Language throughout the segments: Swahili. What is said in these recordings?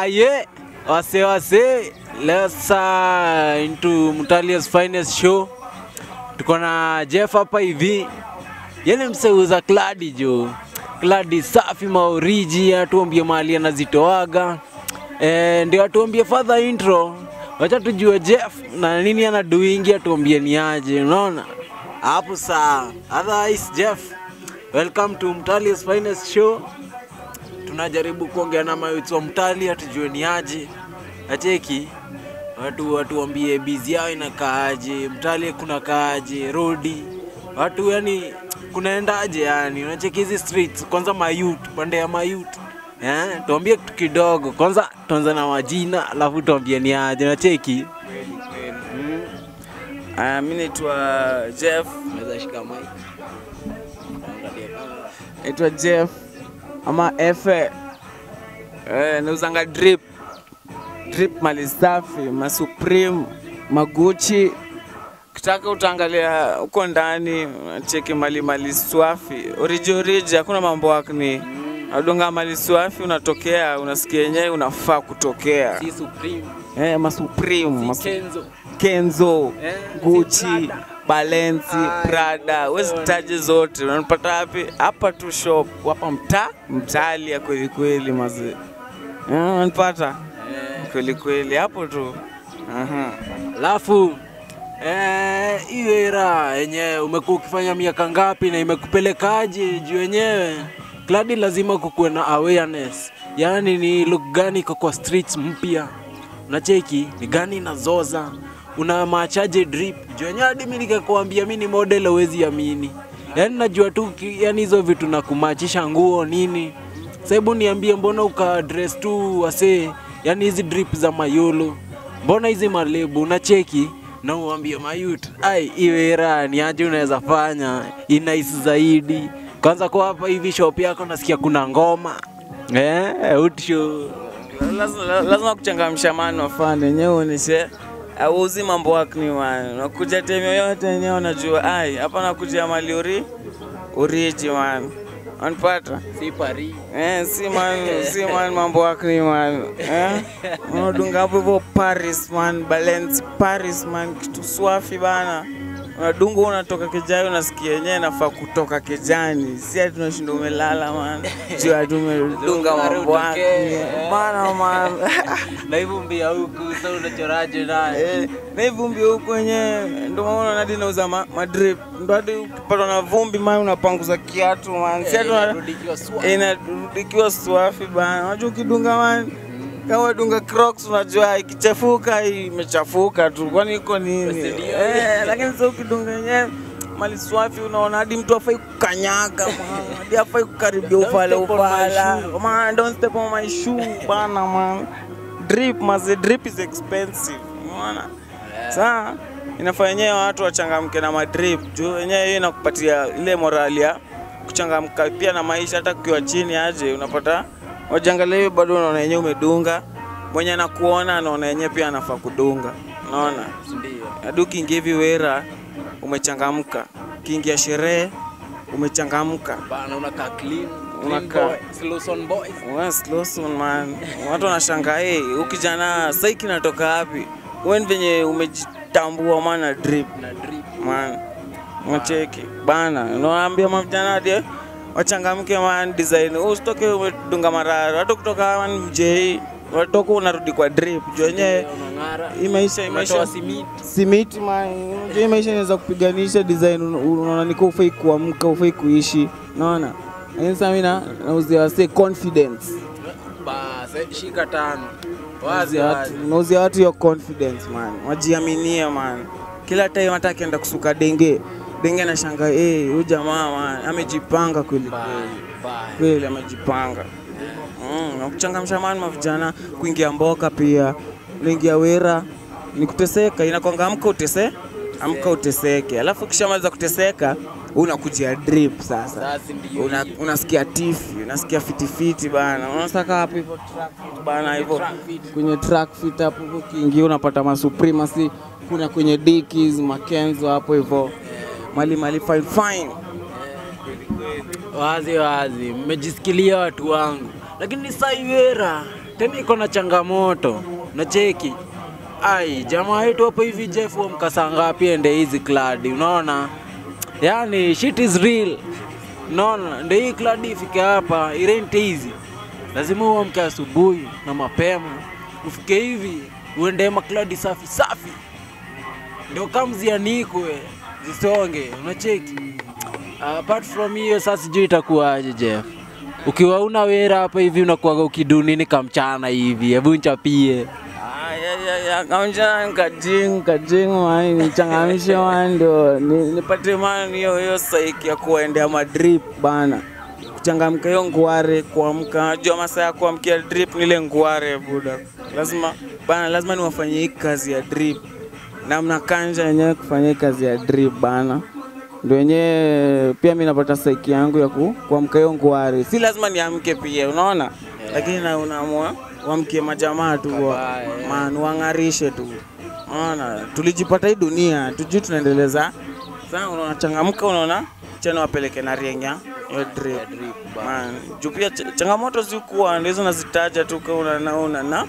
Aye, wase wase, let's uh, into Mutalia's finest show. Tuko na Jeff hapa hivi, yeye mseuza kladi jo, kladi safi maoriji, atuambie mahali anazitoaga eh, ndio atuambie further intro. Wacha tujue Jeff na nini anadoingi, atuambie ni aje, unaona hapo saa. Otherwise Jeff, welcome to Mutalia's finest show tunajaribu kuongea na mayuthi wa Mtalia tujue ni aje, acheki watu watuambie bizi yao inakaaje, Mtalia kuna kaaje, rodi watu yani kunaendaje, yani unacheki hizi streets kwanza, mayut pande ya mayut eh, tuambie kitu kidogo kwanza, tuanze na majina alafu tuambie ni aje, unacheki Uh, mi naitwa Jeff, unaweza shika mic Angalia kamera. naitwa Jeff ama Efe. Eh, nauzanga drip drip, mali safi, masupreme, maguchi. Kitaka utaangalia huko ndani, cheki mali mali swafi, oriji oriji, hakuna mambo akni Adunga mali swafi, unatokea unasikia yenyewe unafaa kutokea. si Supreme, Eh, masupreme, masu Kenzo Kenzo, Eh, Gucci, Prada. Balenci, Ay, Prada, wezi taje zote. Unanipata wapi? Hapa tu shop, hapa mtaa, mtalia kweli kweli mazee. Eh, Unanipata kweli kweli hapo tu. Aha. Alafu eh, hiyo era yenyewe umekuwa ukifanya miaka ngapi na imekupelekaje juu yenyewe kladi lazima kukuwe na awareness, yaani ni look gani iko kwa streets mpya, unacheki ni gani inazoza, una machaje drip juu yenyewe hadi mimi nikakwambia mimi ni model huwezi amini, yaani najua tu ki- yaani hizo vitu na kumachisha nguo nini sasa hebu niambie, mbona uka dress tu wasee, yani hizi drip za mayolo, mbona hizi malebu unacheki na uambie mayut, ai iwe raha ni aje unaweza fanya inais zaidi. Kwanza kwa hapa hivi shop yako nasikia kuna ngoma eh, utisho Lazima, lazima kuchangamsha mani wafane yenyewe uoneshe auzi mambo wakni man. Unakuja time yoyote yenyewe unajua ai hapa nakuja mali uri uriji man. Unanipata? si pari Eh, si man, si man mambo akni man. Eh? Unadunga hapo hivyo Paris man, Balance Paris man, kitu swafi bana. Unadunga unatoka kijani unasikia yenyewe nafaa kutoka kijani. Si ati tunashinda umelala man. Juu ati umedunga mambo akni. Bana man. na hivyo mbia huku sasa unachoraje naye Eh, na hii vumbi huku wenyewe ndio maana hadi nauza ma, madrip. Ndio hadi ukipatwa na vumbi man unapanguza kiatu man. Si ati una- inarudi ikiwa swa- inarudikiwa swafi bana. Unajua ukidunga man kama dunga Crocs unajua ikichafuka imechafuka tu, kwani iko nini? Ndio. Eh, lakini sasa ukidunga yenyewe mali swafi, unaona hadi mtu afai kukanyaga man, hadi afai kukaribia Don't ufala step on my ufala shoe. man, don't step on my shoe bana man. Drip maze, drip is expensive, unaona saa inafaa yenyewe watu wachangamke na madrip juu yenyewe hiyo inakupatia ile morali ya kuchangamka pia na maisha, hata ukiwa chini aje unapata wajangalia hiyo, bado unaona yenyewe umedunga, mwenye anakuona anaona yenyewe pia anafaa kudunga, unaona ndio hadi ukiingia hivi wera umechangamka, ukiingia sherehe umechangamka. bana unakaa clean Unakaa- clean boy, Slowson boys Wes Lawson man, watu wanashangaa hey, huyu kijana sai kinatoka wapi? Wewe ni venye umejitambua maana drip na drip man, macheki bana, unawaambia mavijana hadi wachangamke man, design usitoke umedunga marara, watu kutoka man mjei watoka unarudi kwa drip juu wenyewe unang'ara hii maisha hii umetoa maisha simiti simiti man, unajua hii maisha inaweza kupiganisha design, un- unaona niko ufai kuamka, ufai kuishi, unaona lakini sasa mimi na- nauzia wasee confidence basi shika tano wazi Unauzia wazi watu- unauzia watu hiyo confidence man, wajiaminie man. Kila time hata akienda kusuka denge denge na shanga eh, huyu jamaa man amejipanga kweli Bye, kweli bye. kweli, amejipanga mm, na kuchangamsha man mavijana, kuingia mboka pia, unaingia wera ni kuteseka, inakwanga amka utese amka uteseke, alafu ukishamaliza kuteseka unakujia drip sasa Sasa ndio una, hiyo. unasikia tifi unasikia fitifiti bana, unasaka hapo hivyo track fit bana hivyo Track fit. kwenye track fit hapo hivyo, ukiingia unapata masupremacy, kuna kwenye dikis makenzo hapo hivyo mali mali fine fine wazi wazi, mmejisikilia watu wangu, lakini saiwera tena iko na changamoto na cheki ai jamaa wetu hapo hivi Jeff wa mkasa ngapi ende hizi kladi unaona yani shit is real unaona ndio hii kladi ifike hapa irente hizi lazima uamke asubuhi na mapema ufike hivi uende makladi safi safi ndio kama zianikwe zisonge unacheki apart from hiyo sasa sijui itakuwaje Jeff ukiwa una wera hapa hivi unakuwaga ukidunini kamchana hivi hebu nchapie Ah, ya, ya, ya, kaunja kajing kajing man nichangamshe man ndio ni- nipate man hiyo hiyo saiki ya kuendea madrip bana kuchangamka hiyo nguare kuamka jua masaa ya kuamkia drip nile nguare buda lazima bana lazima niwafanyie hii kazi ya drip na mnakanja wenyewe kufanya hii kazi ya drip bana ndio wenyewe pia mi napata saiki yangu ya ku, kuamka hiyo nguare si lazima niamke pia unaona lakini na unaamua wamkie majamaa tu wa- Kabaya. man wang'arishe tu unaona tulijipata hii dunia tujui tunaendeleza sasa unaona changamka unaona chana wapeleke na rienya hiyo drip man juu pia ch- changamoto zikuwa ndizo nazitaja tu kama unanaona na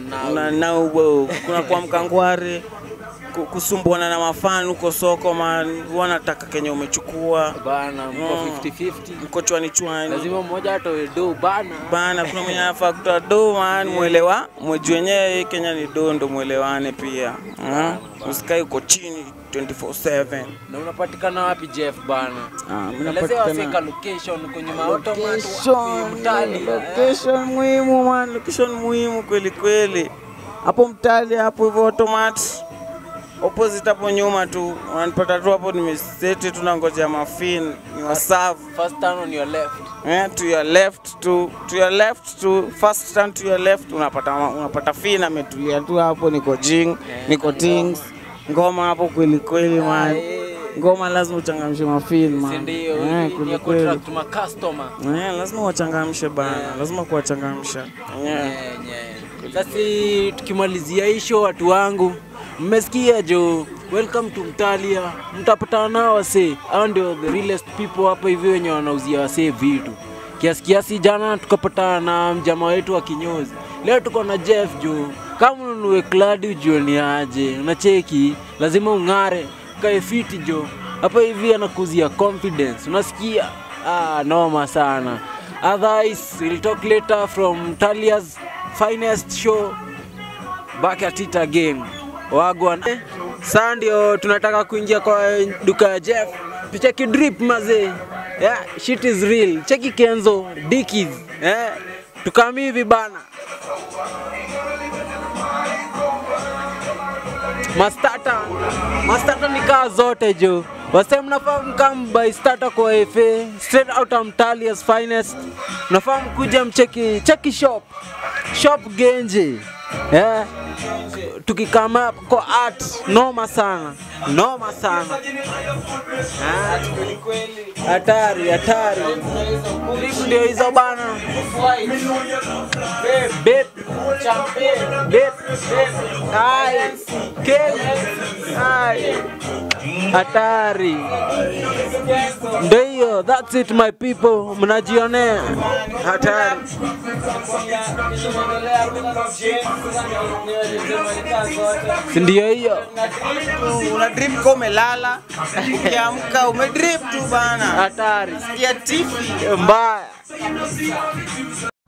unanau kuna kuamka ngware ku- kusumbuana na mafani huko soko man wanataka kenye umechukua bana mko Mm. 50-50 mko chwani chwani lazima mmoja atoe do bana bana kuna mwenye anafaa kutoa do man mwelewa mweji wenyewe hii Kenya ni do ndo mwelewane pia Ah, usikae uko chini 24/7 na unapatikana wapi Jeff bana Ah, mimi Elezea waseka napatikana location kwenye maautomat location mtali location muhimu man location muhimu kweli kweli hapo mtali hapo hivyo automat opposite hapo nyuma tu wananipata tu hapo nimeseti tunangojea mafin ni wasafu first turn on your left Eh, to your left to to your left to first turn to your left unapata unapata fina ametulia tu hapo niko jing niko tings ngoma hapo kweli kweli man ngoma lazima uchangamshe mafin si man ndio eh, hii ni kweli ya kweli contract ma customer eh, lazima wachangamshe bana lazima kuwachangamsha yeah. Nye, nye. Sasa tukimalizia hii show watu wangu, mmesikia jo, welcome to Mtalia. Mtapatana nao wase, hao ndio the realest people hapa hivi wenye wanauzia wase vitu kiasi kiasi. Jana tukapatana na mjama wetu wa kinyozi, leo tuko na Jeff jo. Kama ununue kladi ujue ni aje, unacheki, lazima ung'are, kae fiti jo. Hapa hivi anakuzia confidence, unasikia? Ah, noma sana. Otherwise, we'll talk later from Talia's finest show back at it again. Wagwan. Eh, Sasa ndio tunataka kuingia kwa duka ya Jeff. Tucheki drip mazee. Yeah, shit is real. Cheki Kenzo, Dickies. Eh, tukami hivi bana. Mastata. Mastata ni kaa zote jo. Wase mnafaa mkam by starter kwa FA straight out of Mtalia's finest. Mnafaa mkuja mcheki cheki shop. Shop Genje. Yeah. Tukikama kwa art noma sana. Noma sana. Ah, Hatari, hatari. Drip ndio hizo bana. Bep. Bep. Ai. Keg. Ai. Hatari. Ndio hiyo, that's it my people. Mnajionea. Hatari. Si ndio hiyo? una drip kama umelala ukiamka umedrip tu bana Hatari. ya tifi Mbaya.